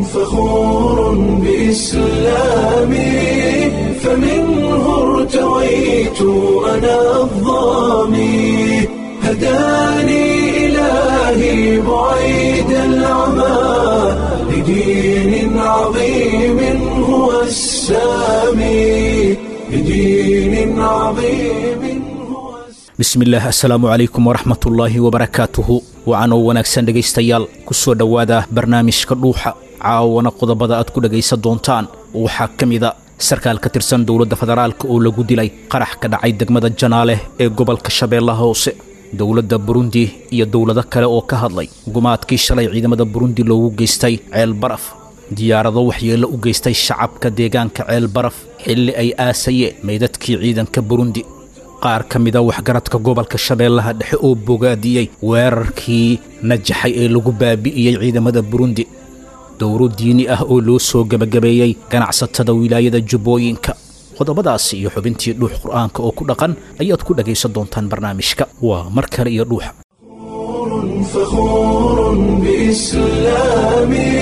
فخور بإسلامي فمنه ارتويت أنا الضامي هداني إلهي بعيد العمى لدين عظيم هو السامي لدين عظيم هو السامي bismillaah assalaamu calaykum waraxmatullaahi wabarakaatuhu wacanoo wanaagsan dhegaystayaal ku soo dhowaada barnaamijka dhuuxa caawana qodobada aad ku dhegaysan doontaan waxaa ka mida sarkaal ka tirsan dowladda federaalka oo lagu dilay qarax ka dhacay degmada janaale ee gobolka shabeellaha hoose dowladda burundi iyo dowlado kale oo ka hadlay gumaadkii shalay ciidamada burundi loogu geystay ceel baraf diyaarado waxyeello u geystay shacabka deegaanka ceel baraf xilli ay aasayeen meydadkii ciidanka burundi qaar ka mida waxgaradka gobolka shabeellaha dhexe oo bogaadiyey weerarkii najaxay ee lagu baabi'iyey ciidamada burundi dowro diini ah oo loo soo gebagabeeyey ganacsatada wilaayada jubbooyinka qodobadaasi iyo xubintii dhuux qur'aanka oo ku dhaqan ayaad ku dhagaysan doontaan barnaamijka waa mar kale iyo dhuuxa فخور بإسلامي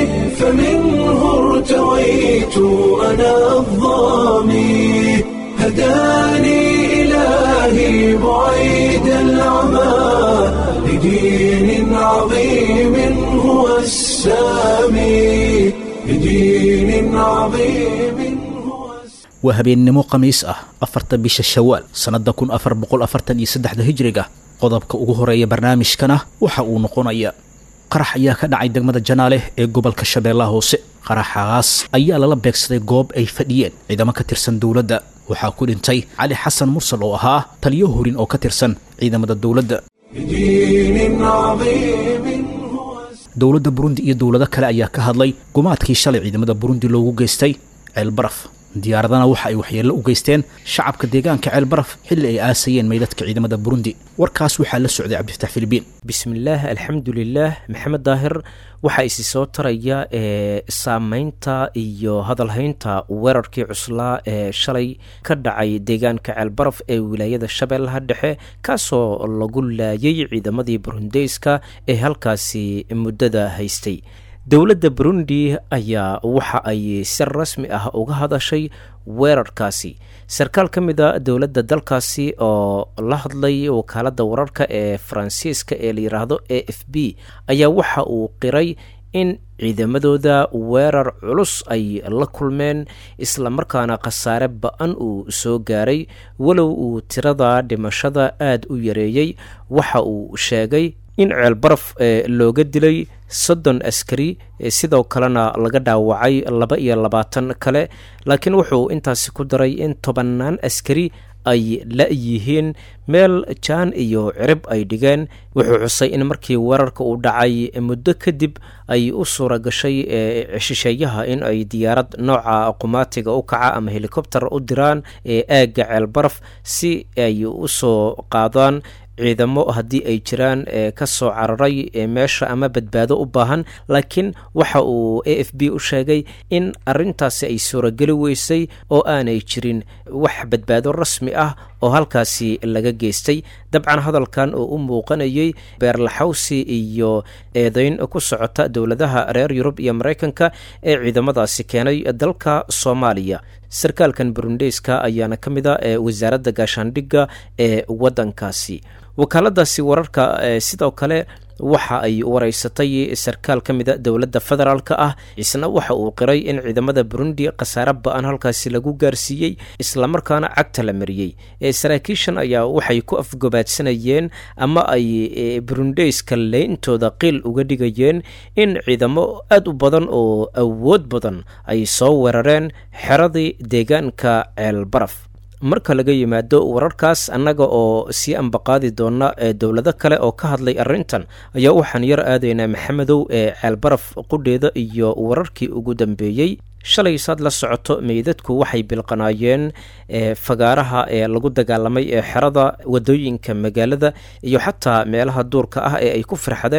فمنه ارتويت أنا الضامي هداني إلهي بعيد العمى لدين عظيم هو السامي لدين عظيم هو السامي waa habeennimo khamiis ah afarta bisha shawaal sannadda kun afar boqol afartan iyo saddexda hijriga qodobka ugu horeeya barnaamijkana waxa uu noqonayaa qarax ayaa ka dhacay degmada janaale ee gobolka shabeellaha hoose qaraxaas ayaa lala beegsaday goob ay fadhiyeen ciidamo ka tirsan dowladda waxaa ku dhintay cali xasan mursal oo ahaa taliyo horin oo ka tirsan ciidamada dowladda لدين عظيم هو السامي dowladda burundi iyo dowlado kale ayaa ka hadlay gumaadkii shalay ciidamada burundi loogu geystay ceel baraf diyaaradana waxa ay waxyeello u geysteen shacabka deegaanka ceel baraf xilli ay aasayeen meydadka ciidamada burundi warkaas waxaa la socday cabdifatax filibiin bismillaah alxamdulilaah maxamed daahir waxaa isi soo taraya ee saameynta iyo hadalhaynta weerarkii cuslaa ee shalay ka dhacay deegaanka ceelbaraf ee wilaayada shabeellaha dhexe kaasoo lagu laayay ciidamadii burundeyska ee halkaasi muddada haystay dowladda burundi ayaa waxa ay si rasmi ah uga hadashay weerarkaasi sarkaal ka mid a dowladda dalkaasi oo la hadlay wakaaladda wararka ee faransiiska ee la yidhaahdo a f b ayaa waxa uu qiray in ciidamadooda weerar culus ay la kulmeen islamarkaana khasaare ba-an uu soo gaaray walow uu tirada dhimashada aada u yareeyey waxa uu sheegay in ceel baraf looga dilay soddon askari sidoo kalena laga dhaawacay laba iyo labaatan kale laakiin wuxuu intaasi ku daray in tobannaan askari ay la-yihiin meel jaan iyo cirib ay dhigeen wuxuu xusay in markii weerarka uu dhacay muddo kadib ay u suura gashay shisheeyaha in ay diyaarad nooca qumaatiga u kaca ama helikobter u diraan ee aagga ceel baraf si ay u soo qaadaan ciidamo haddii ay jiraan ee ka soo cararay meesha ama badbaado u baahan laakiin waxa uu a f b u sheegay in arintaasi ay suurageli weysay oo aanay jirin wax badbaado rasmi ah oo halkaasi laga geystay dabcan hadalkan oo u muuqanayay beerlaxawsi iyo eedeyn ku socota dowladaha reer yurub iyo maraykanka ee ciidamadaasi keenay dalka soomaaliya sarkaalkan burundeyska ayaana ka mid a ee wasaaradda gaashaandhigga ee waddankaasi wakaaladaasi wararka sidoo kale waxa ay wareysatay sarkaal ka mida dowladda federaalk ah isna waxa uu qiray in ciidamada burundi khasaare ba-an halkaasi lagu gaarsiiyey islamarkaana cagta la mariyey saraakiishan ayaa waxay ku afgobaadsanayeen ama ay burundeyska leyntooda qiil uga dhigayeen in ciidamo aada u badan oo awood badan ay soo weerareen xeradii deegaanka ceel baraf marka laga yimaado wararkaas annaga oo sii ambaqaadi doona ee dowlado kale oo ka hadlay arrintan ayaa waxaan yar aadaynaa maxamedow ee ceelbaraf qudheeda iyo wararkii ugu dambeeyey shalay saad la socoto meydadku waxay bilqanaayeen fagaaraha ee lagu dagaalamay ee xerada wadooyinka magaalada iyo xataa meelaha duurka ah ee ay ku firxadeen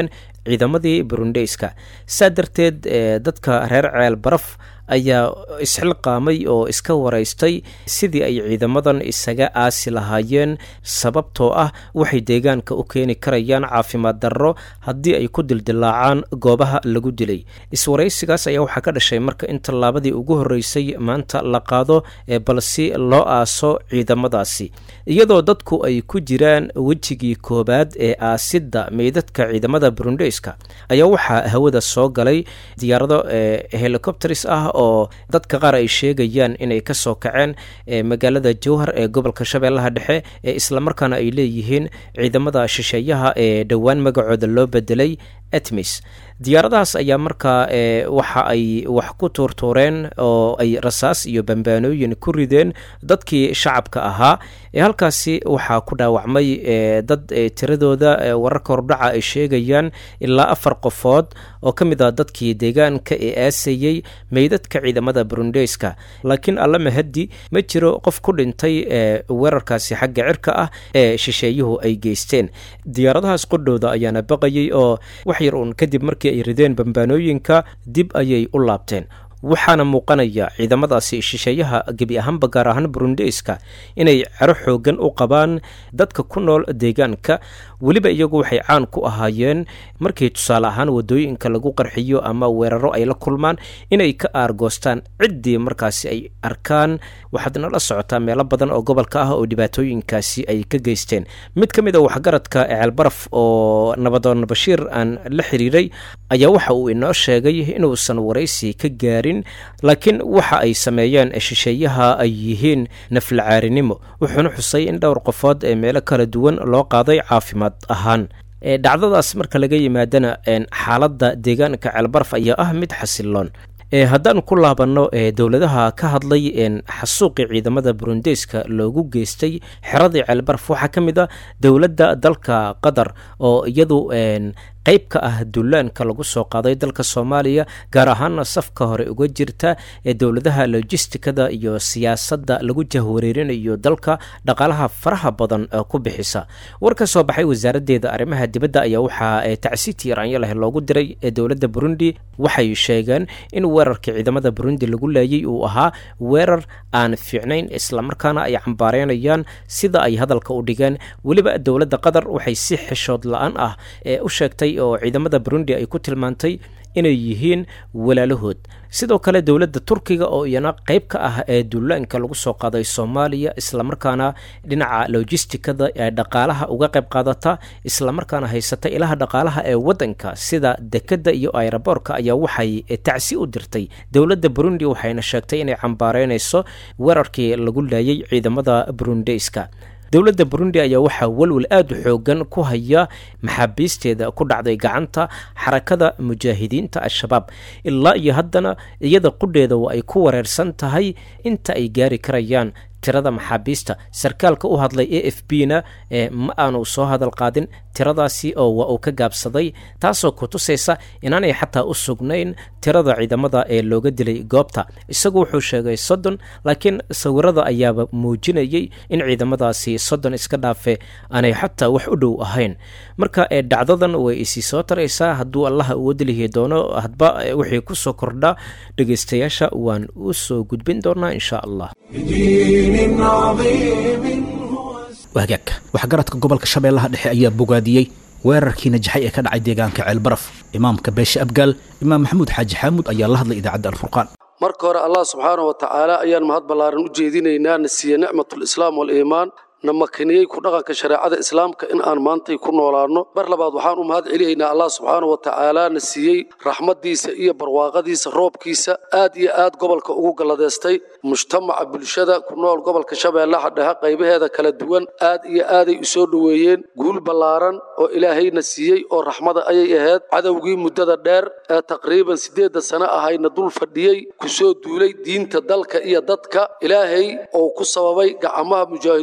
ciidamadii burundeyska saa darteed dadka reer ceel baraf ayaa isxilqaamay oo iska waraystay sidii ay ciidamadan isaga aasi lahaayeen sababtoo ah waxay deegaanka u keeni karayaan caafimaad darro haddii ay ku dildilaacaan goobaha lagu dilay iswaraysigaas ayaa waxaa ka dhashay marka in tallaabadii ugu horreysay maanta la qaado ee balsi loo aaso ciidamadaasi iyadoo dadku ay ku jiraan wejigii koowaad ee aasidda meydadka ciidamada burundeyska ayaa waxaa hawada soo galay diyaarado helicopters ah oo dadka qaar ay sheegayaan inay ka soo kaceen magaalada jowhar ee gobolka shabeellaha dhexe ee islamarkaana ay leeyihiin ciidamada shisheeyaha ee dhowaan magacooda loo bedelay etmis diyaaradahaas ayaa markaa waxa ay wax ku tuurtuureen oo ay rasaas iyo bambaanooyin ku rideen dadkii shacabka ahaa halkaasi waxaa ku dhaawacmay dad tiradooda wararka hordhaca ay sheegayaan ilaa afar qofood oo ka mid ah dadkii deegaanka ee aasayey meydadka ciidamada burundeyska laakiin alla mahadi ma jiro qof ku dhintay weerarkaasi xagga cirka ah ee shisheeyuhu ay geysteen diyaaradahaas qodhooda ayaana baqayay oo wax yar uun kadib markii ay rideen bambaanooyinka dib ayay u laabteen waxaana muuqanaya ciidamadaasi shisheeyaha gebi ahaanba gaar ahaan burundeyska inay cero xoogan u qabaan dadka ku nool deegaanka weliba iyagu waxay caan ku ahaayeen markii tusaale ahaan wadooyinka lagu qarxiyo ama weeraro ay la kulmaan inay ka aargoostaan ciddii markaasi ay arkaan waxaad nala socotaa meelo badan oo gobolka ah oo dhibaatooyinkaasi ay ka geysteen mid ka mid a waxgaradka ceelbaraf oo nabadoon bashiir aan la xiriiray ayaa waxa uu inoo sheegay inuusan waraysi ka gaarin laakiin waxa ay sameeyeen shisheeyaha ay yihiin naflacaarinimo wuxuuna xusay in dhowr qofood ee meelo kala duwan loo qaaday caafimaad ahaan dhacdadaas marka laga yimaadana xaaladda deegaanka ceelbaraf ayaa ah mid xasiloon haddaan ku laabanno dowladaha ka hadlay xasuuqii ciidamada burundeyska loogu geystay xeradii ceelbaraf waxaa ka mid a dowladda dalka qatar oo iyadu qayb ka ah dullaanka lagu soo qaaday dalka soomaaliya gaar ahaana safka hore uga jirta ee dowladaha lojistikada iyo siyaasadda lagu jahwareerinayo dalka dhaqaalaha faraha badan ku bixisa war ka soo baxay wasaaraddeeda arrimaha dibadda ayaa waxaa tacsiiti iraanyo leh loogu diray ee dowladda burundi waxay sheegeen in weerarkii ciidamada burundi lagu laayay uu ahaa weerar aan fiicnayn islamarkaana ay cambaareynayaan sida ay hadalka u dhigeen weliba dowladda qatar waxay si xishood la-aan ah ee u sheegtay oo ciidamada burundi ay ku tilmaantay inay yihiin walaalahood sidoo kale dowladda turkiga oo iyana qayb ka ah ee duulaanka lagu soo qaaday soomaaliya islamarkaana dhinaca lojistikada ee dhaqaalaha uga qayb qaadata islamarkaana haysata ilaha dhaqaalaha ee waddanka sida dekadda iyo ayraboorka ayaa waxay tacsi u dirtay dowladda burundi waxayna sheegtay inay cambaareynayso weerarkii lagu laayay ciidamada burundeyska dowladda burundi ayaa waxaa walwal aada u xoogan ku haya maxaabiisteeda ku dhacday gacanta xarakada mujaahidiinta al-shabaab ilaa iyo haddana iyada qudheeda waa ay ku wareersan tahay inta ay gaari karayaan tirada maxaabiista sarkaalka u hadlay a f b na ma aanu soo hadal qaadin tiradaasi oo waa uu ka gaabsaday taasoo ku tusaysa inaanay xataa u sugnayn tirada ciidamada ee looga dilay goobta isagu wuxuu sheegay soddon laakiin sawirada ayaaba muujinayay in ciidamadaasi soddon iska dhaafe aanay xataa wax u dhow ahayn marka dhacdadan way isii soo taraysaa hadduu allaha uu wadlihi doono hadba wixii kusoo kordha dhegeystayaasha waan u soo gudbin doonaa insha allah wahagaag waxgaradka gobolka shabeellaha dhexe ayaa bogaadiyey weerarkii najaxay ee ka dhacay deegaanka ceelbaraf imaamka beeshe abgaal imaam maxamuud xaaji xaamuud ayaa la hadlay idaacadda alfurqaan marka hore allah subxaana wa tacaala ayaan mahad ballaaran u jeedinaynaa na siiye nicmatulislaam waliimaan na makiniyey ku dhaqanka shareecada islaamka in aan maantay ku noolaanno mar labaad waxaan u mahad celihaynaa allah subxaana wa tacaala na siiyey raxmaddiisa iyo barwaaqadiisa roobkiisa aad iyo aad gobolka ugu galladeystay mujtamaca bulshada ku nool gobolka shabeellaha dhexe qaybaheeda kala duwan aad iyo aaday u soo dhoweeyeen guul ballaaran oo ilaahayna siiyey oo raxmada ayay ahayd cadowgii muddada dheer ee taqriiban siddeedda sano ahayna dul fadhiyey ku soo duulay diinta dalka iyo dadka ilaahay oo ku sababay gacmaha mujaahidiinta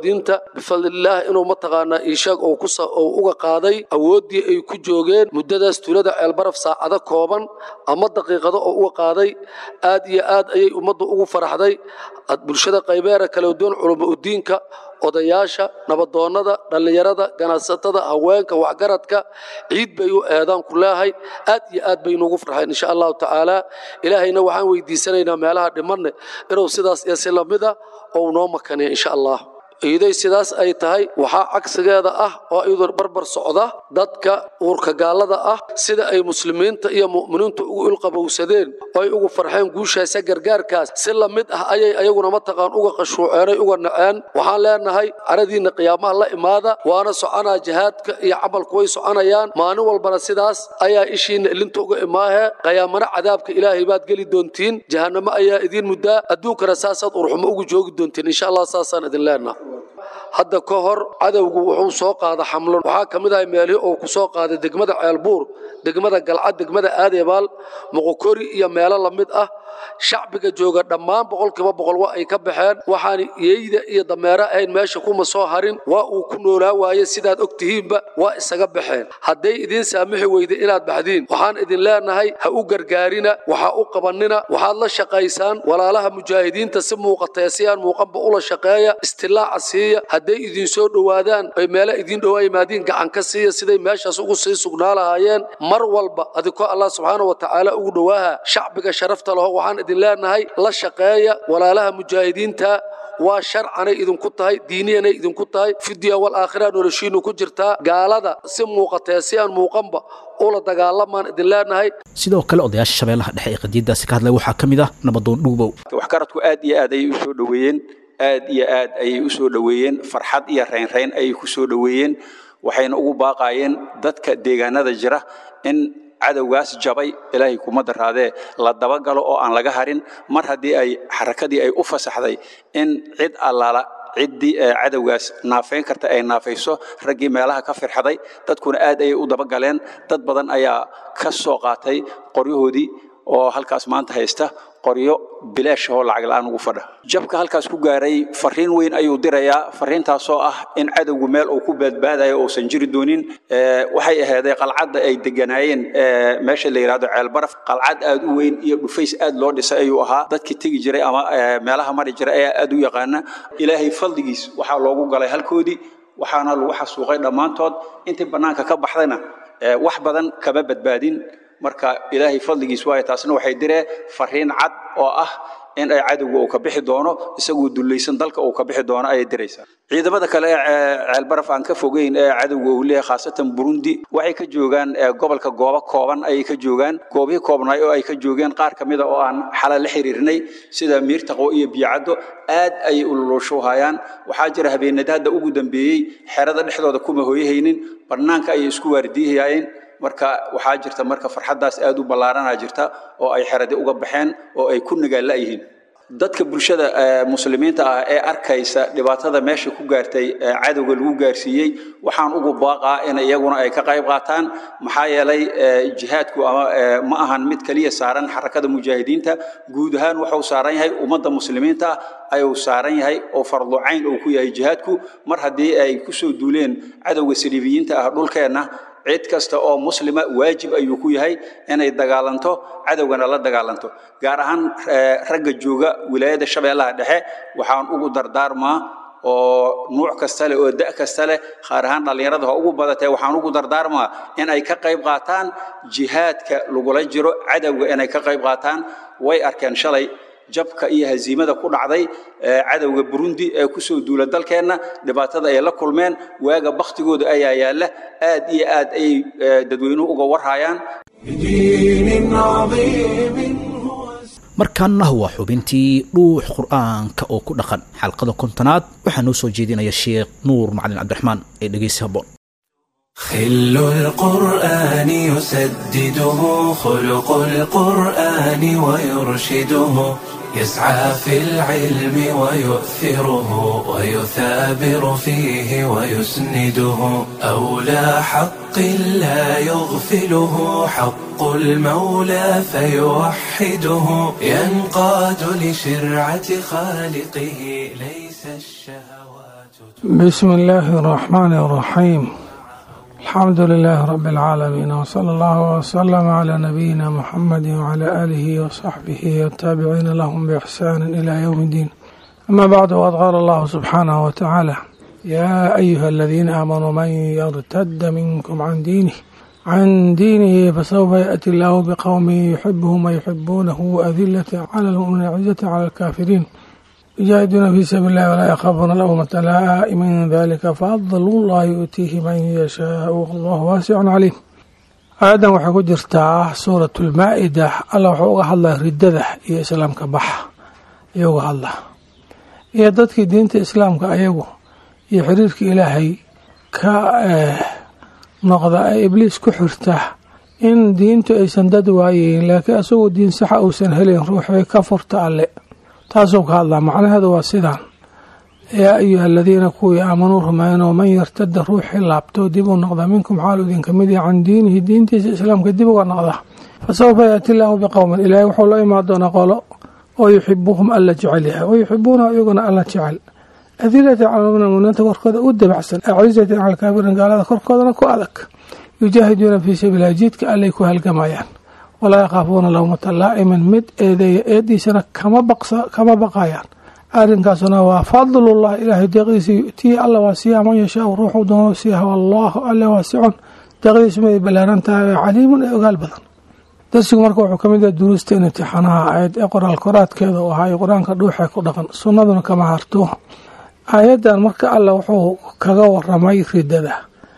bifadlillaah inuu mataqaanaa iishaag oo ku oo uga qaaday awooddii ay ku joogeen muddadaas tuulada ceelbaraf saacado kooban ama daqiiqado oo uga qaaday aad iyo aad ayay ummaddu ugu faraxday bulshada qaybeera kala duwan culamo udiinka odayaasha nabadoonnada dhallinyarada ganacsatada haweenka waxgaradka ciid bay u eedaan ku leehay aad iyo aad bay nuugu farxeen insha allahu tacaala ilaahayna waxaan weydiisanaynaa meelaha dhimanne inuu sidaas iyo si lamida ou noo makaniya insha allah iiday sidaas ay tahay waxaa cagsigeeda ah oo iyadoo barbar socda dadka uurka gaallada ah sida ay muslimiinta iyo mu'miniintu ugu ilqabowsadeen oo ay ugu farxeen guushaasa gargaarkaas si la mid ah ayay ayaguna mataqaan uga qashuuceenay uga naceen waxaan leenahay caradiinna qiyaamaha la imaada waana soconaa jihaadka iyo camalku way soconayaan maalin walbana sidaas ayaa ishiinna ilinta uga imaahe qiyaamana cadaabka ilaahay baad geli doontiin jahannamo ayaa idiin muddaa adduunkana saasaad urxumo ugu joogi doontiin insha allah saasaan idin leenaha hadda ka hor cadowgu wuxuu soo qaada xamlo waxaa ka mid ahay meelihii uu ku soo qaaday degmada ceelbuur degmada galcad degmada aadeebaal moqokori iyo meelo la mid ah shacbiga jooga dhammaan boqolkiiba boqol wa ay ka baxeen waxaan yeeyda iyo dameero ahayn meesha kuma soo harin waa uu ku noolaa waaye sidaad og tihiinba waa isaga baxeen hadday idiin saamixi weyda inaad baxdiin waxaan idin leenahay ha u gargaarina waxa u qabanina waxaad la shaqaysaan walaalaha mujaahidiinta si muuqatee si aan muuqanba ula shaqeeya istilaaca siiya hadday idin soo dhowaadaan ay meelo idin dhowaa yimaadiin gacan ka siiya siday meeshaas ugu sii sugnaa lahaayeen mar walba adikoo allah subxaana wa tacaala ugu dhowaaha shacbiga sharafta laho waxaan idin leenahay la shaqeeya walaalaha mujaahidiinta waa sharcanay idinku tahay diiniyanay idinku tahay fidiya wal aakhira noloshiinu ku jirtaa gaalada si muuqatee si aan muuqanba ula dagaalamaan idin leenahay sidoo kale odayaasha shabeellaha dhexe ee qadiiddaasi ka hadlay waxaa ka mid ah nabadoon dhuubow waxgaradku aad iyo aad ayay u soo dhoweeyeen aad iyo aad ayay u soo dhoweeyeen farxad iyo raynrayn ayay ku soo dhoweeyeen waxayna ugu baaqaayeen dadka deegaanada jira in cadowgaas jabay ilaahay kuma daraadee la dabagalo oo aan laga harin mar haddii ay xarakadii ay u fasaxday in cid allaala ciddii cadowgaas naafeyn karta ay naafayso raggii meelaha ka firxaday dadkuna aad ayay u dabagaleen dad badan ayaa ka soo qaatay qoryahoodii oo halkaas maanta haysta qoryo bilaash oo lacag la'aan ugu fadha jabka halkaas ku gaaray fariin weyn ayuu dirayaa fariintaasoo ah in cadowgu meel uu ku badbaadayo uusan jiri doonin waxay ahaaday qalcadda ay deganaayeen meesha la yidhahdo ceelbaraf qalcad aad u weyn iyo dhufays aad loo dhisay ayuu ahaa dadkii tegi jiray ama meelaha mari jiray ayaa aad u yaqaana ilaahay fadligiis waxaa loogu galay halkoodii waxaana lagu xasuuqay dhammaantood intii bannaanka ka baxdayna wax badan kama badbaadin marka ilaahay fadligiis waayo taasna waxay diree fariin cad oo ah in ay cadowga uu ka bixi doono isagoo dullaysan dalka uu ka bixi doono ayay diraysaa ciidamada kale ee ceelbaraf aan ka fogeyn ee cadowga uu leeyahay khaasatan burundi waxay ka joogaan gobolka goobo kooban ayay ka joogaan goobihii koobnaay oo ay ka joogeen qaar ka mida oo aan xala la xiriirnay sida miirtaqwo iyo biyacaddo aad ayay ululushoohayaan waxaa jira habeenada hadda ugu dambeeyey xerada dhexdooda kuma hooyahaynin bannaanka ayay isku waardiihayaayeen marka waxaa jirta marka farxaddaas aad u ballaaranaa jirta oo ay xeradi uga baxeen oo ay ku nagaalla yihiin dadka bulshada muslimiinta ah ee arkaysa dhibaatada meesha ku gaartay cadowga lagu gaarsiiyey waxaan ugu baaqaa in iyaguna ay ka qayb qaataan maxaa yeelay jihaadku ama ma ahan mid keliya saaran xarakada mujaahidiinta guud ahaan wuxuu saaran yahay ummadda muslimiinta ah ayuu saaran yahay oo fardu cayn uu ku yahay jihaadku mar haddii ay kusoo duuleen cadowga saliibiyiinta ah dhulkeenna cid kasta oo muslima waajib ayuu ku yahay inay dagaalanto cadowgana la dagaalanto gaar ahaan ragga jooga wilaayada shabeellaha dhexe waxaan ugu dardaarmaa oo nuuc kasta leh oo da' kasta leh qaar ahaan dhallinyarada ha ugu badatee waxaan ugu dardaarmaa in ay ka qayb qaataan jihaadka lagula jiro cadowga inay ka qayb qaataan way arkeen shalay jabka iyo haziimada ku dhacday cadowga burundi ee kusoo duula dalkeenna dhibaatada ay la kulmeen waaga baktigooda ayaa yaalla aad iyo aad ayay dadweynuhu uga warhayaan markaana waa xubintii dhuux qur'aanka oo ku dhaqan xalqada kontonaad waxaa noo soo jeedinaya sheekh nuur macalin cabdiraxmaan ee dhegeysi habboon خل القرآن يسدده خلق القرآن ويرشده يسعى في العلم ويؤثره ويثابر فيه ويسنده أولى حق لا يغفله حق المولى فيوحده ينقاد لشرعة خالقه ليس الشهوات بسم الله الرحمن الرحيم الحمد لله رب العالمين وصلى الله وسلم على نبينا محمد وعلى آله وصحبه والتابعين لهم بإحسان إلى يوم الدين أما بعد وقد قال الله سبحانه وتعالى يا أيها الذين آمنوا من يرتد منكم عن دينه عن دينه فسوف يأتي الله بقوم يحبهم ويحبونه أذلة على المؤمنين عزة على الكافرين يجاهدون في سبيل الله ولا يخافون لومة لائم من ذلك فضل الله يؤتيه من يشاء والله واسع عليم aayadan waxay ku jirtaa suurat lmaa-ida alla wuxuu uga hadlaa ridada iyo islaamka baxa ayuu uga hadlaa iyo dadkii diinta islaamka ayagu iyo xiriirka ilaahay ka noqda ee ibliis ku xirta in diintu aysan dad waayeyn laakiin isagoo diin saxa uusan helayn ruuxii ka furta alle taasuu ka hadlaa macnaheedu waa sidaan yaa ayuha aladiina kuwii aamanuu rumeynoo man yartada ruuxii laabto dib u noqda minkum xaalu idinka mid yahay can diinihi diintiisa islaamka dib uga noqda fa sawfa yaati illaahu biqowmin ilaahay wuxuu la imaan doonaa qolo oo yuxibuhum alla jecel yahay wa yuxibuunahu iyaguna alla jecel adilatan cala muminiinta korkooda u dabacsan acizatin cala alkaafiriin gaalada korkoodana ku adag yujaahiduuna fii sabiililah jidka allay ku halgamayaan walaa yakhaafuuna lawmata laa'iman mid eedeeya eediisana kama baqayaan arrinkaasuna waa fadlullah ilaahay deeqdiisa yu'tiihi alla waa siiyaha man yashaau ruuxuu doono siiyaha wallaahu alle waasicun deeqdiisu miday ballaaran tahay ee caliimun ee ogaal badan darsigu marka wuxuu ka mid yahay duruusta imtixaanaha aayad ee qoraal koraadkeeda u ahaa qur-aanka dhuuxee ku dhaqan sunnaduna kama harto aayaddan marka alle wuxuu kaga waramay ridada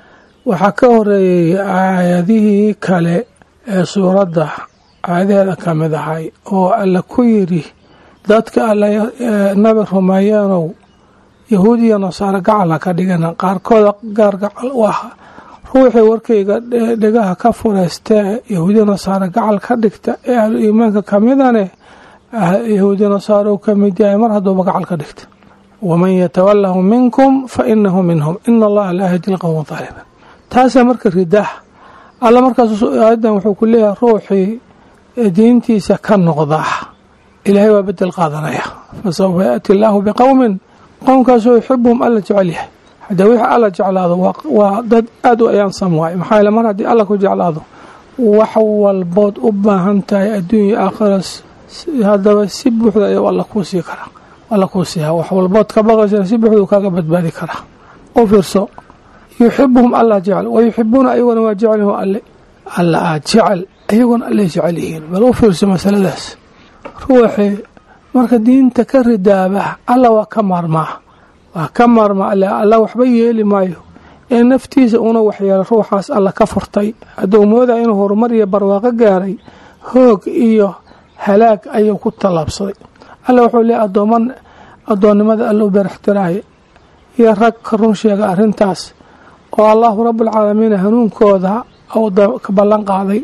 waxaa ka horeeyey aayadihii kale ee suuradda aayadaheeda ka mid ahay oo alle ku yidhi dadka alle nabi rumeeyeenow yahuud iyo nasaare gacal ha ka dhigana qaarkooda gaar gacal u ah ruuxii warkayga dhegaha ka fureystee yahuudiya nasaare gacal ka dhigta ee ahlu iimaanka ka midane yahuudiya nasaare uu ka mid yahay mar hadduuba gacal ka dhigta waman yatawalahu minkum fa inahu minhum ina allaha laa yahdi lqowma aalimiin taasaa marka ridaah alla markaas aayadan wuxuu ku leeyahay ruuxii diintiisa ka noqda ilaahay waa bedel qaadanaya fa sawfa yaati illaahu biqowmin qowmkaasoo yuxibuhum alla jecel yahay haddee wixii alla jeclaado waa dad aada u ayaansam waay maxaa yaele mar haddii alla ku jeclaado wax walbood u baahan tahay adduunya aakhira haddaba si buuxda ayuu alla kuu sii karaa alla kuu siihaa wax walbood ka baqaysana si buuxduu kaaga badbaadi karaa u fiirso yuxibuhum alla jecel wa yuxibuuna ayaguna waa jecelyihin alle alla aad jecel ayaguna allay jecel yihiin bal u fiirso masaladaas ruuxii marka diinta ka ridaaba alla waa ka maarmaa waa ka maarmaa alle alla waxba yeeli maayo ee naftiisa una waxyeela ruuxaas alla ka furtay hadduu moodaya inuu horumar iyo barwaaqo gaaray hoog iyo halaag ayuu ku tallaabsaday alla wuxuu leeay addooman addoonnimada alla u beeraxtiraaya iyo rag ka run sheega arrintaas oo allahu rabbulcaalamiin hanuunkooda ka ballan qaaday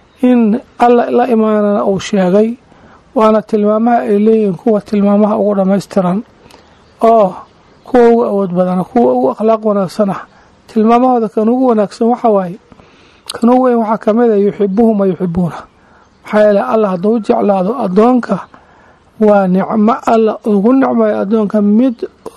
in alla la imaanana uu sheegay waana tilmaamaha ay leeyihiin kuwa tilmaamaha ugu dhammaystiran oo kuwa ugu awood badana kuwa ugu akhlaaq wanaagsana tilmaamahooda kan ugu wanaagsan waxa waaye kan ugu weyn waxaa ka mid a yuxibuhum wa yuxibuuna maxaa yeele allah hadduu jeclaado addoonka waa nicmo alla ugu nicmayo addoonka mid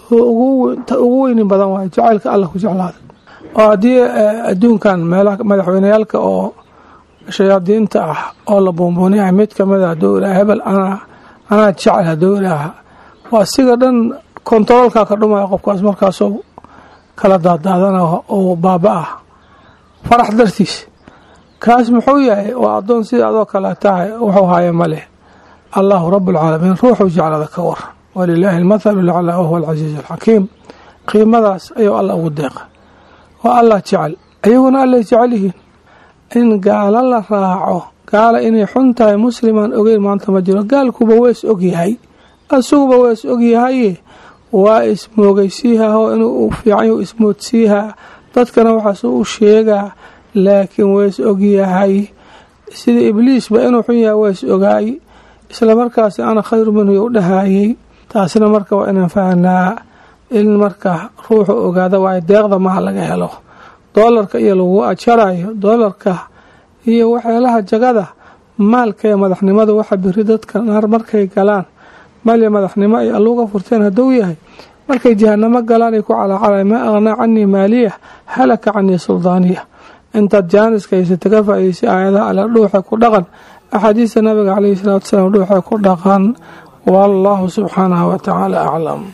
ugu weynin badan waayo jacaylka alla ku jeclaaday oo haddii adduunkan meelaha madaxweyneyaalka oo shayaadiinta ah oo la buunbuuniyahay mid kamid a haduu ihaha hebel anaa anaa jecel hadduu ilaaha waa siga dhan kontaroolkaa ka dhumaya qofkaas markaasoo kala daadaadana oo baaba-ah farax dartiis kaas muxuu yahay waa addoon sida adoo kale tahay wuxuu haya ma leh allahu rabbulcaalamiin ruuxuu jeclada ka waran walilaahi almathalu laclaa wahuwa alcasiiz alxakiim qiimadaas ayuu alla ugu deeqa waa allah jecel ayaguna allay jecel yihiin in gaalo la raaco gaala inay xun tahay muslimaan ogeyn maanta ma jiro gaalkuba waa is ogyahay asuguba waa is ogyahaye waa ismoogaysiihaoo inuu fiican ismoodsiihaa dadkana waxaas u sheegaa laakiin waa is ogyahay sida ibliisba inuu xun yahay waa is ogaay isla markaasi ana khayru minhu u dhahayey taasina marka waa inaan fahnaa in marka ruuxu ogaada waayo deeqda maha laga helo doolarka iyo lagu ajarayo doolarka iyo waxyaalaha jagada maalka ee madaxnimada waxa biri dadka naar markay galaan maalya madaxnimo ay alluuga furteen hadduu yahay markay jahanamo galaan ay ku calacalay maa aqnaa canii maaliya halaka canii suldaaniya intaad jaaniska haysata ka faa'idaysay aayadaha alla dhuuxa ku dhaqan axaadiista nabiga caleyhi salaatu wasalaam dhuuxa ku dhaqan wallahu subxaanahu watacaala aclam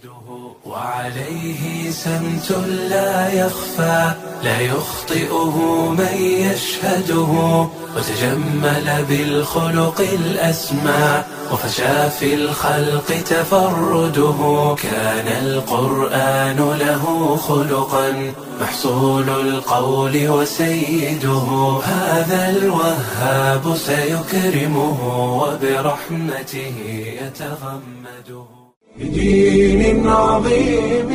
وعليه سمت لا يخفى لا يخطئه من يشهده وتجمل بالخلق الأسمى وفشى في الخلق تفرده كان القرآن له خلقا محصول القول وسيده هذا الوهاب سيكرمه وبرحمته يتغمده بدين عظيم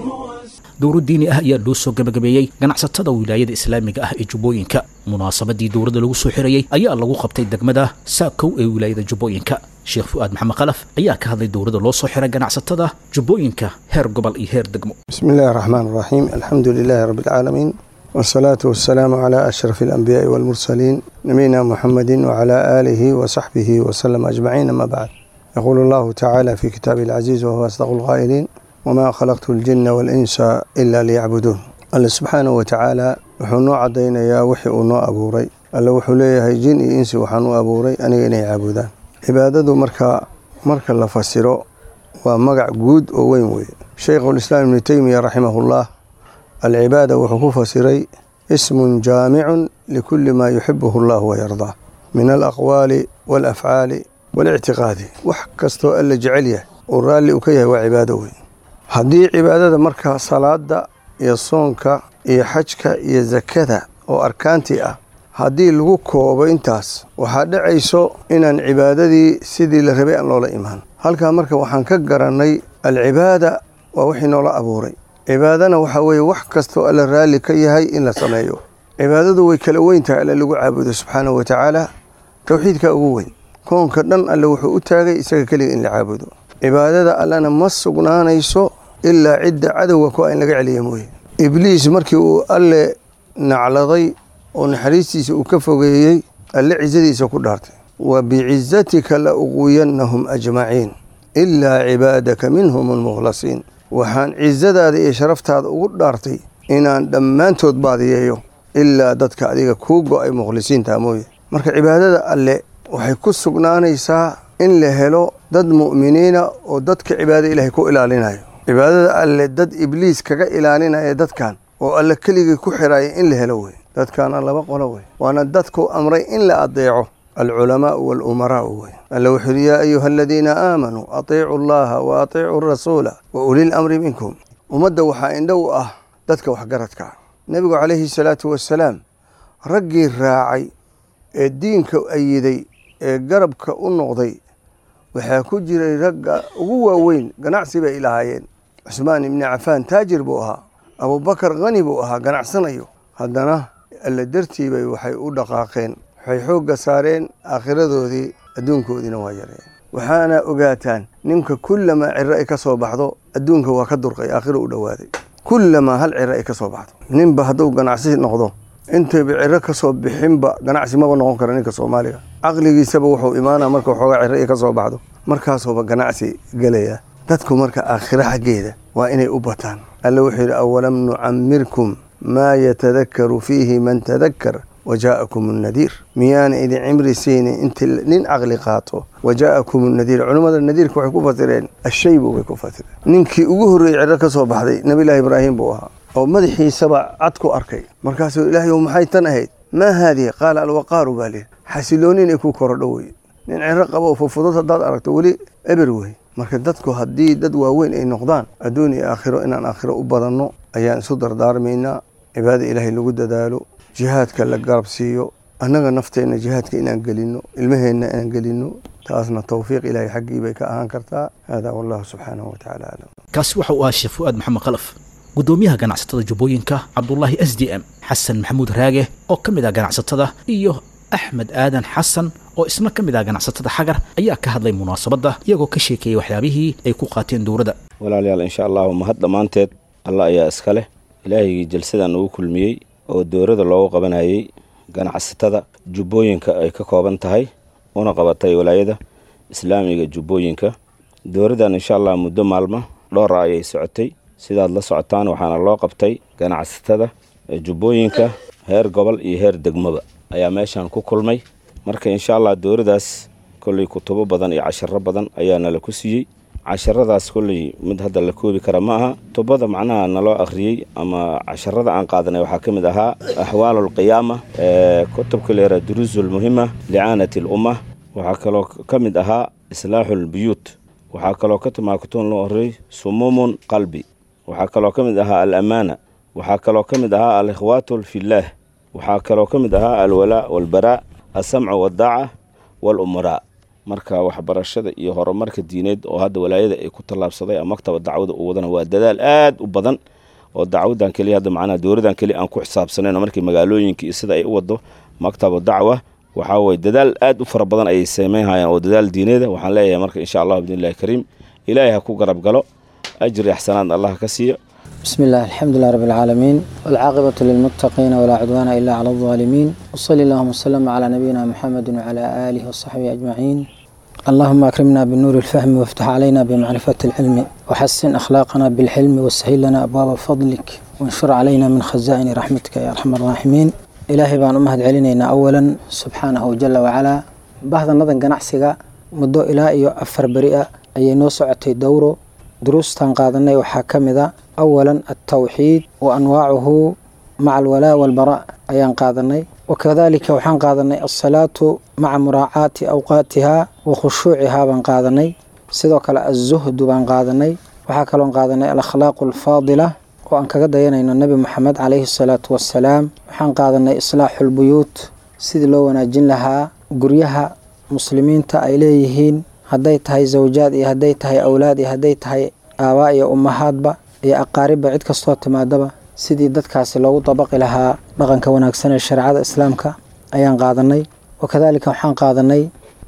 dowro diini ah ayaa loo soo gabagabeeyey ganacsatada wilaayada islaamiga ah ee jubbooyinka munaasabadii dowladda lagu soo xirayey ayaa lagu qabtay degmada saakow ee wilaayada jubbooyinka sheekh fu'aad maxamed khalaf ayaa ka hadlay dowladda loo soo xiray ganacsatada jubbooyinka heer gobol iyo heer degmo بسم الله الرحمن الرحيم الحمد لله رب العالمين والصلاة والسلام على أشرف الأنبياء والمرسلين نبينا محمد وعلى آله وصحبه وسلم أجمعين أما بعد يقول الله تعالى في كتابه العزيز وهو أصدق القائلين وما خلقت الجن والإنس إلا ليعبدون الله سبحانه وتعالى wuxuu noo cadaynayaa wixii uu noo abuuray alle wuxuu leeyahay jin iyo insi waxaan u abuuray aniga inay caabudaan cibaadadu marka marka la fasiro waa magac guud oo weyn weeye shaykhulislaam ibnu teymiya raximahullah alcibaada wuxuu ku fasiray ismun jaamicun likulli maa yuxibuhu allahu wayardaa min alaqwaali waalafcaali waalictiqaadi wax kastoo alla jecel yahay uu raalli u ka yahay waa cibaado weyn haddii cibaadada marka salaada iyo soonka iyo xajka iyo sakada oo arkaantii ah haddii lagu koobo intaas waxaa dhacayso inaan cibaadadii sidii la rabay aan loola imaan halkaa marka waxaan ka garannay alcibaada waa wixii noola abuuray cibaadana waxaa weeye wax kastoo alla raalli ka yahay in la sameeyo cibaadadu way kala weyn tahay alle lagu caabudo subxaanahu wa tacaala towxiidka ugu weyn koonka dhan alle wuxuu u taagay isaga keliga in la caabudo cibaadada allena ma sugnaanayso ilaa cidda cadowga ku in laga celiya mooye ibliis markii uu alle nacladay oo naxariistiisa uu ka fogeeyey alle cisadiisa ku dhaartay wa bicizatika la uqwiyannahum ajmaciin ilaa cibaadaka minhum almukhlasiin waxaan cizadaada iyo sharaftaada ugu dhaartay inaan dhammaantood baadiyeeyo ilaa dadka adiga kuu go-ay mukhlisiinta mooye marka cibaadada alle waxay ku sugnaanaysaa in la helo dad mu'miniina oo dadka cibaada ilaahay ku ilaalinayo cibaadada alle dad ibliis kaga ilaalinaya dadkan oo alle keligii ku xiraya in la helo wey dadkaana laba qolo wey waana dadku amray in la adeeco alculamaau waalumaraau wey alle wuxuu yidhi yaa ayuha aladiina aamanuu atiicu allaha wa atiicuu rasuula wa ulil amri minkum ummadda waxaa indho u ah dadka waxgaradka nebigu calayhi salaatu wasalaam raggii raacay ee diinka ayiday ee garabka u noqday waxaa ku jiray ragga ugu waaweyn ganacsi bay ilahaayeen cusmaan ibni cafaan taajir buu ahaa abubakar khani buu ahaa ganacsanayo haddana alle dartiibay waxay u dhaqaaqeen waxay xoogga saareen aakhiradoodii adduunkoodiina waa yareen waxaana ogaataan ninka kullamaa ciro ay ka soo baxdo adduunka waa ka durqay aakhiro u dhowaaday kullamaa hal ciro ay ka soo baxdo ninba hadduu ganacsi noqdo intayba ciro ka soo bixinba ganacsi maba noqon kara ninka soomaaliga caqligiisaba wuxuu imaanaa marka waxoogaa ciro ay ka soo baxdo markaasuuba ganacsi gelaya dadku marka aakhiro xaggeeda waa inay u bataan alle wuxuu yidhi awalam nucamirkum maa yatadakaru fiihi man tadakkar wajaa'akum annadiir miyaana idin cimri siinin inti nin caqli qaato wajaa'akum annadiir culimmada nadiirka waxay ku fasireen ashaybu bay ku fasireen ninkii ugu horreeyey ciro ka soo baxday nabiyullaahi ibraahim buu ahaa oo madaxiisaba cad ku arkay markaasuu ilaahay maxay tan ahayd maa haadihi qaala alwaqaaru baa lihi xasiloonin ay ku korodho wey nin ciro qabo fufudud haddaad aragto weli eber wey marka dadku haddii dad waaweyn ay noqdaan adduun iyo aakhiro inaan aakhiro u badanno ayaan isu dardaarmaynaa cibaada ilaahay lagu dadaalo jihaadka la garab siiyo annaga nafteenna jihaadka inaan gelinno ilmaheenna inaan gelinno taasna towfiiq ilaahay xaggii bay ka ahaan kartaa haadaa wallahu subxaanahu watacaala aclam kaasi waxa uu ahaa sheekh fu'aad maxamed khalaf guddoomiyaha ganacsatada jubbooyinka cabdulaahi s d m xasan maxamuud raage oo ka mid ah ganacsatada iyo axmed aadan xasan oo isna ka mid ah ganacsatada xagar ayaa ka hadlay munaasabadda iyagoo ka sheekeeyey waxyaabihii ay ku qaateen dowladda walaalayaal insha allahu mahad dhammaanteed allah ayaa iska leh ilaahigii jalsadan ugu kulmiyey oo dowladda loogu qabanayay ganacsatada jubbooyinka ay ka kooban tahay una qabatay walaayada islaamiga jubbooyinka dowladdan insha allah muddo maalmo dhowra ayay socotay sidaad la socotaan waxaana loo qabtay ganacsatada jubbooyinka heer gobol iyo heer degmaba ayaa meeshan ku kulmay marka insha allah dowladaas kolley kutubo badan iyo casharo badan ayaa nala ku siiyey casharadaas kolley mid hadda la koobi kara ma aha tubada macnaha naloo akhriyey ama casharada aan qaadanay waxaa ka mid ahaa axwaalu alqiyaama kutubka leera duruusu lmuhima licaanati lumma waxaa kaloo ka mid ahaa islaaxu lbuyuut waxaa kaloo ka timaa kutuban loo horrey sumuumun qalbi waxaa kaloo ka mid ahaa alamaana waxaa kaloo ka mid ahaa alikhwaatu fillaah waxaa kaloo ka mid ahaa alwalaa walbaraa alsamcu waddaaca walumaraa marka waxbarashada iyo horumarka diineed oo hadda walaayada ay ku tallaabsaday ama maktaba dacwada uu wadana waa dadaal aad u badan oo dacwadan keliya hadda macnaha dowladan keliya aan ku xisaabsanayn markii magaalooyinka iyo sida ay u wado maktaba dacwa waxaa weye dadaal aad u fara badan ayay sameynhayaan oo dadaal diineeda waxaan leeyahay marka insha allah bidnillahi kariim ilaahay ha ku garab galo ajri axsanaad allah ka siiyo بسم الله الحمد لله رب العالمين والعاقبة للمتقين ولا عدوان إلا على الظالمين وصلى اللهم وسلم على نبينا محمد وعلى آله وصحبه أجمعين اللهم أكرمنا بالنور الفهم وافتح علينا بمعرفة العلم وحسن أخلاقنا بالحلم وسهل لنا أبواب فضلك وانشر علينا من خزائن رحمتك يا أرحم الراحمين إلهي بان أمهد علينا أولا سبحانه جل وعلا بعض النظر قنعسك مدو إلى أفر بريئة أي نوسعتي دوره دروستان قادنay waxaa ka mid a أولا التوحيد وأنواعه مع الولاء والبراء ayaan qaadanay وكذلika waxaan qaadanay الصلاة مع مراعاة أوقاatiha وkhushuuciha baan qaadanay sidoo kale الزهد baan qaadanay waxaa kaloon qaadanay الأkhlaaq الفاadلة oo aan kaga dayanayno nebi moxamed calayhi الصلاaةu wassalaam waxaan qaadanay islaaxu اlbuyuut sidii loo wanaajin lahaa guryaha muslimiinta ay leeyihiin hadday tahay zawjaad iyo hadday tahay awlaad iyo hadday tahay aabaa iyo ummahaadba iyo aqaaribba cid kastoo timaadaba sidii dadkaasi loogu dabaqi lahaa dhaqanka wanaagsan ee shareecada islaamka ayaan qaadanay wakadaalika waxaan qaadanay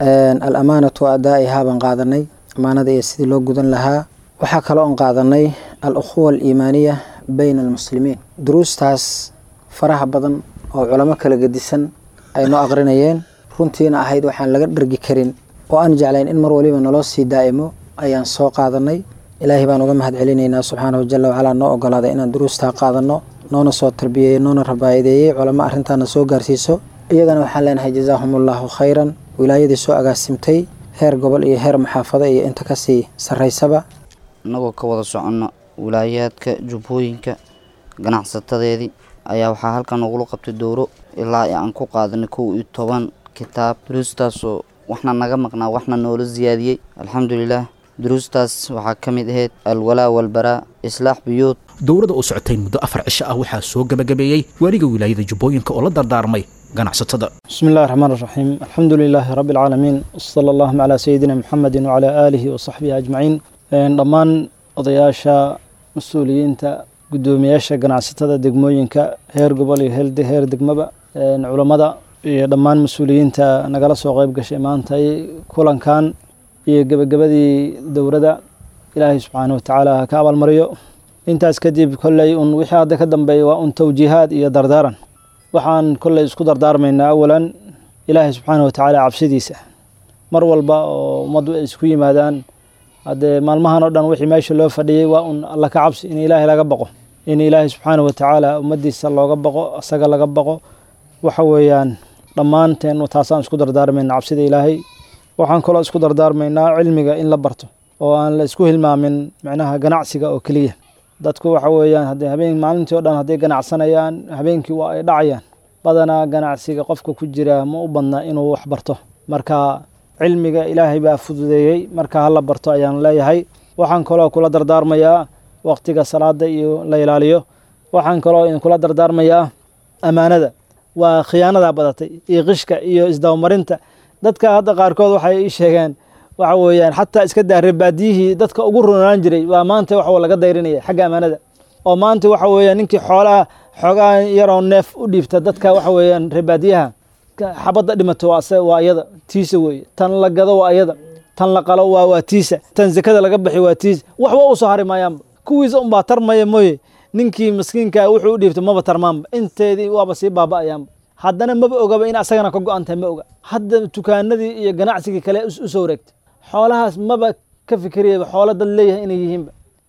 al amaanatu adaa'ihaa baan qaadanay amaanada iyo sidii loo gudan lahaa waxaa kaloo on qaadanay al ukhuwa aliimaaniya bayna almuslimiin duruustaas faraha badan oo culamo kala gedisan ay noo aqrinayeen runtiina ahayd waxaan laga dhargi karin oo aan jeclayn in mar waliba naloo sii daa'imo ayaan soo qaadanay ilaahay baan uga mahad celinaynaa subxaanahu jala wacalaa noo ogolaaday inaan duruustaa qaadanno noona soo tarbiyeeyey noona rabaayadeeyey culamo arrintaana soo gaarsiiso iyagana waxaan leenahay jazaahumullaahu khayran wilaayadii soo agaasimtay heer gobol iyo heer maxaafado iyo inta kasii sarraysaba innagoo ka wada soconno wilaayaadka jubbooyinka ganacsatadeedii ayaa waxaa halkan nagula qabtay dowro ilaa aan ku qaadanay kow iyo toban kitaab duruustaasoo waxna naga maqnaa waxna noola siyaadiyey alxamdulilaah duruustaas waxaa ka mid ahayd alwalaa walbaraa islaax buyuud dowladda oo socotay muddo afar cisho ah waxaa soo gebagabeeyey waaliga wilaayada jubbooyinka oo la dardaarmay ganacsatada بسم الله الرحمن الرحيم الحمد لله رب العالمين وصلى اللهم على سيدنا محمد وعلى آله وصحبه أجمعين dhammaan odayaasha mas-uuliyiinta guddoomiyaasha ganacsatada degmooyinka heer gobol iyo heer degmaba culammada iyo dhammaan mas-uuliyiinta nagala soo qeyb gashay maantay kulankan iyo gebagabadii dowladda ilaahay subxaanahu watacaala ha ka abaalmariyo intaas kadib kolley un wixii hadda ka dambeeya waa un tawjiihaad iyo dardaaran waxaan kolley isku dardaarmaynaa awalan ilaahay subxaanahu watacaala cabsidiisa mar walba oo ummaddu ay isku yimaadaan haddee maalmahan oo dhan wixii meesha loo fadhiyey waa un alla ka cabsi in ilaahay laga baqo in ilaahay subxaanahu watacaala ummaddiisa looga baqo asaga laga baqo waxa weeyaan dhammaanteen taasaan isku dardaarmayna cabsida ilaahay waxaan kaloo isku dardaarmaynaa cilmiga in la barto oo aan la isku hilmaamin micnaha ganacsiga oo keliya dadku waxa weeyaan haddee habeen maalintii o dhan hadday ganacsanayaan habeenkii waa ay dhacayaan badanaa ganacsiga qofka ku jira ma u badna inuu wax barto marka cilmiga ilaahay baa fududeeyey marka hala barto ayaan leeyahay waxaan kaloo kula dardaarmayaa waqtiga salaada iyo la ilaaliyo waxaan kaloo idinkula dardaarmayaa ammaanada waa khiyaanadaa badatay iyo qishka iyo isdabamarinta dadka hadda qaarkood waxay ii sheegeen waxa weeyaan xataa iska daa reebaadiyihii dadka ugu runaan jiray waa maanta wax laga dayrinaya xagga ammaanada oo maanta waxa weeyaan ninkii xoolaha xoogaa yaroo neef u dhiibta dadka waxa weeyaan reebaadiyaha xabadda dhimato waa iyada tiisa weeye tan la gado waa iyada tan la qalo waa waa tiisa tan zakada laga bixi waa tiisa waxba u soo hari maayaanba kuwiisa unbaa tarmaya mooye ninkii maskiinka wuxuu u dhiibta maba tarmaanba inteedii waaba sii baaba'ayaanba haddana maba ogaba in asagana ka go-an tahay ma oga hadda dukaanadii iyo ganacsigii kale u soo wareegtay xoolahaas maba ka fikiriyaba xoolo dad leeyahay inay yihiinba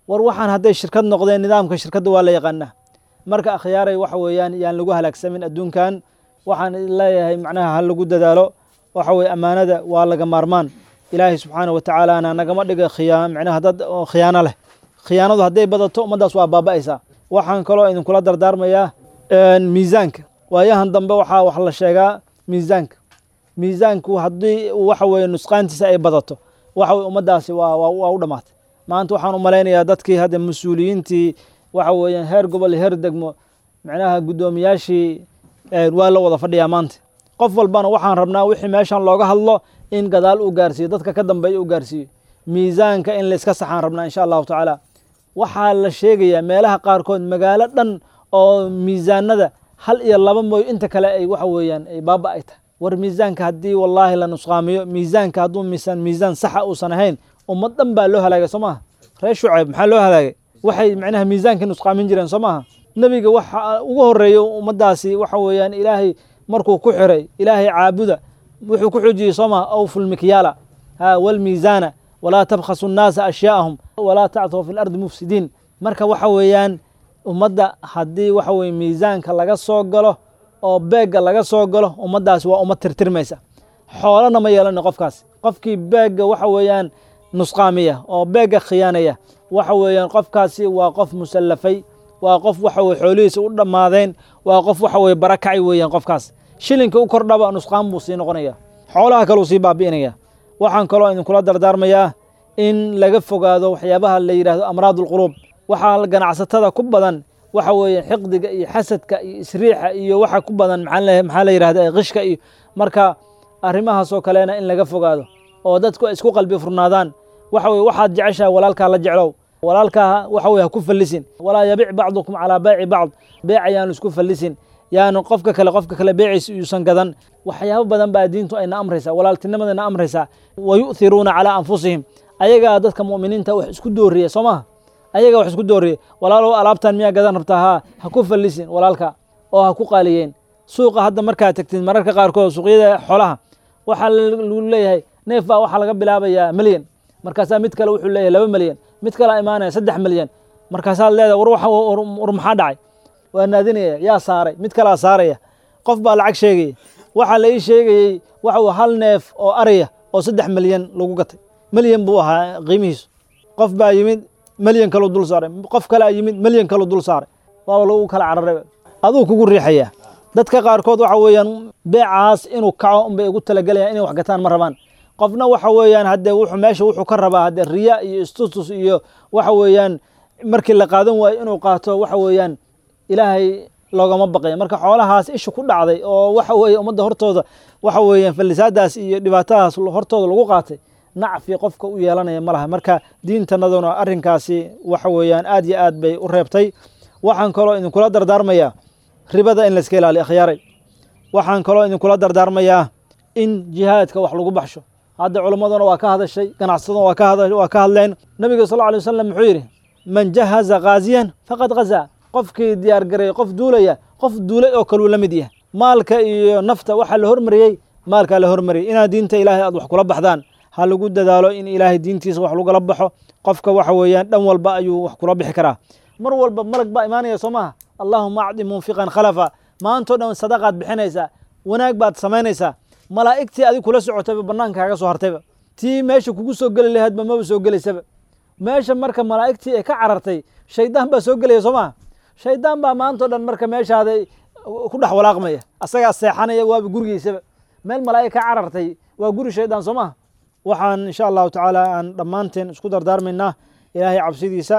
war waxaan hadday shirkad noqdeen nidaamka shirkadda waa la yaqaanaa marka akhyaaray waxa weeyaan yaan lagu halaagsamin adduunkan waxaan leeyahay macnaha ha lagu dadaalo waxa weye ammaanada waa laga maarmaan ilaahay subxaana wa tacaalaana nagama dhiga khiyaa macnaha dad oo khiyaano leh khiyaanadu hadday badato ummaddaas waa baaba'aysaa waxaan kaloo idinkula dardaarmayaa miisaanka waayahan dambe waxaa wax la sheegaa miisaanka miisaanku haddii waxa weye nusqaantiisa ay badato waxa weye ummaddaasi waa waa u dhammaatay maanta waxaan u malaynayaa dadkii hadda mas-uuliyiintii waxa weeyaan heer gobol iyo heer degmo macnaha guddoomiyaashii waa la wada fadhiyaa maanta qof walbana waxaan rabnaa wixii meeshan looga hadlo in gadaal uu gaarsiiyo dadka ka dambeeya uu gaarsiiyo miisaanka in layska saxaan rabnaa insha allahu tacaala waxaa la sheegayaa meelaha qaarkood magaalo dhan oo miisaanada hal iyo laba mooy inta kale ay waxa weeyaan ay baaba ay tahay war miisaanka haddii wallaahi la nusqaamiyo miisaanka hadduu miisaan miisaan saxa uusan ahayn ummad dhan baa loo halaagay soo maaha reer shucayb maxaa loo halaagay waxay macnaha miisaankii nusqaamin jireen soo maaha nebiga waxa ugu horeeyo ummaddaasi waxa weeyaan ilaahay markuu ku xiray ilaahay caabuda wuxuu ku xujiyey soo maha awful mikyaala ha walmiisaana walaa tabkhasu nnaasa ashyaa'ahum walaa tacthaw fi lardi mufsidiin marka waxa weeyaan ummadda haddii waxa weye miisaanka laga soo galo oo beegga laga soo galo ummaddaasi waa ummad tirtirmaysa xoolana ma yeelani qofkaas qofkii beegga waxa weeyaan nusqaamiya oo beegga khiyaanaya waxa weeyaan qofkaasi waa qof musallafay waa qof waxa weye xoolihiisa u dhammaadeen waa qof waxa weye barakacay weeyaan qofkaas shilinka u kordhaba nusqaan buu sii noqonaya xoolaha kale uu sii baabi'inaya waxaan kaloo idinkula dardaarmayaa in laga fogaado waxyaabaha la yidhahdo amraad ulquluub waxaa ganacsatada ku badan waxa weeye xiqdiga iyo xasadka iyo isriixa iyo waxa ku badan maxaa la yidhahda qishka iyo marka arrimahaasoo kalena in laga fogaado oo dadku ay isku qalbi furnaadaan waxa weye waxaad jeceshahay walaalkaa la jeclow walaalkaa waxa weye ha ku fallisin walaa yabic bacdukum calaa bayci bacd beec ayaanu isku fallisin yaanu qofka kale qofka kale beeciisa yuusan gadan waxyaabo badan baa diintu ayna amraysaa walaaltinimadayna amraysaa wa yu'thiruuna calaa anfusihim ayagaa dadka mu'miniinta wax isku dooriya soo maha ayagaa wax isku dooriya walaalow alaabtan miyaa gadan rabtaa haa ha ku fallisin walaalka oo ha ku qaaliyeen suuqa hadda markaa tegtid mararka qaarkood suuqyada xoolaha waxaa lagu leeyahay neef baa waxaa laga bilaabayaa milyan markaasaa mid kale wuxuu leeyahay laba milyan mid kalea imaanaya saddex milyan markaasaad leedahay war war maxaa dhacay waa naadinaya yaa saaray mid kalaa saaraya qof baa lacag sheegaya waxaa la ii sheegayey waxa hal neef oo araya oo saddex milyan lagu gatay milyan buu ahaa qiimihiisu qof baa yimid milyan kaluu dul saaray qof kalea yimid milyan kaluu dul saaray waaba lagu kala cararay aduu kugu riixayaa dadka qaarkood waxa weeyaan beecaas inuu kaco unbay ugu talagalayaan inay wax gataan ma rabaan qofna waxa weeyaan haddee wuxuu meesha wuxuu ka rabaa haddee riya iyo istutus iyo waxa weeyaan markii la qaadan waayo inuu qaato waxa weeyaan ilaahay loogama baqaya marka xoolahaas isha ku dhacday oo waxa weeye ummadda hortooda waxa weeyaan fallisaadaas iyo dhibaatadaas hortooda lagu qaatay nacfi qofka u yeelanaya ma laha marka diintanaduna arrinkaasi waxa weeyaan aad iyo aad bay u reebtay waxaan kaloo idinkula dardaarmayaa ribada in layska ilaaliyo akhyaaray waxaan kaloo idinkula dardaarmayaa in jihaadka wax lagu baxsho hadda culimmaduna waa ka hadashay ganacsaduna waa ka hadleen nabiga sal alay wasalam muxuu yidhi man jahaza kaaziyan faqad hazaa qofkii diyaargareeyey qof duulaya qof duulay oo kaluu la mid yahay maalka iyo nafta waxaa la hormariyey maalkaa la hormariyey inaad diinta ilaahay aad wax kula baxdaan ha lagu dadaalo in ilaahay diintiisa wax lagula baxo qofka waxa weeyaan dhan walba ayuu wax kula bixi karaa mar walba malag baa imaanaya soo maaha allaahuma acdi munfiqan khalafa maantao dhan sadaqaad bixinaysaa wanaag baad samaynaysaa malaa'igtii adig kula socotayba bannaanka kaaga soo hartayba tii meesha kugu soo geli lahaydba maba soo gelaysaba meesha marka malaa'igtii ay ka carartay shaydaan baa soo gelaya soo maha shaydaan baa maantao dhan marka meeshaada ku dhex walaaqmaya asagaa seexanaya waaba gurigiisaba meel malaa'ig ka carartay waa guri shaydaan soo maha waxaan insha allahu tacaala aan dhammaanteen isku dardaarmaynaa ilaahay cabsidiisa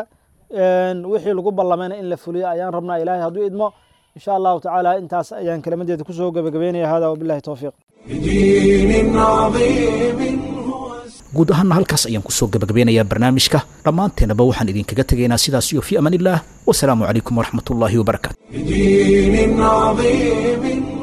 wixii lagu ballamayna in la fuliyo ayaan rabnaa ilaahay hadduu idmo insha allahu tacaala intaas ayaan kelimadeeda kusoo gebagabeynaya hada wabillahi towfiiq guud ahaanna halkaas ayaan kusoo gebagabeynayaa barnaamijka dhammaanteennaba waxaan idinkaga tegaynaa sidaas iyo fii amaan illah wasalaamu calaykum waraxmat ullaahi wabarakaatu بدين عظيم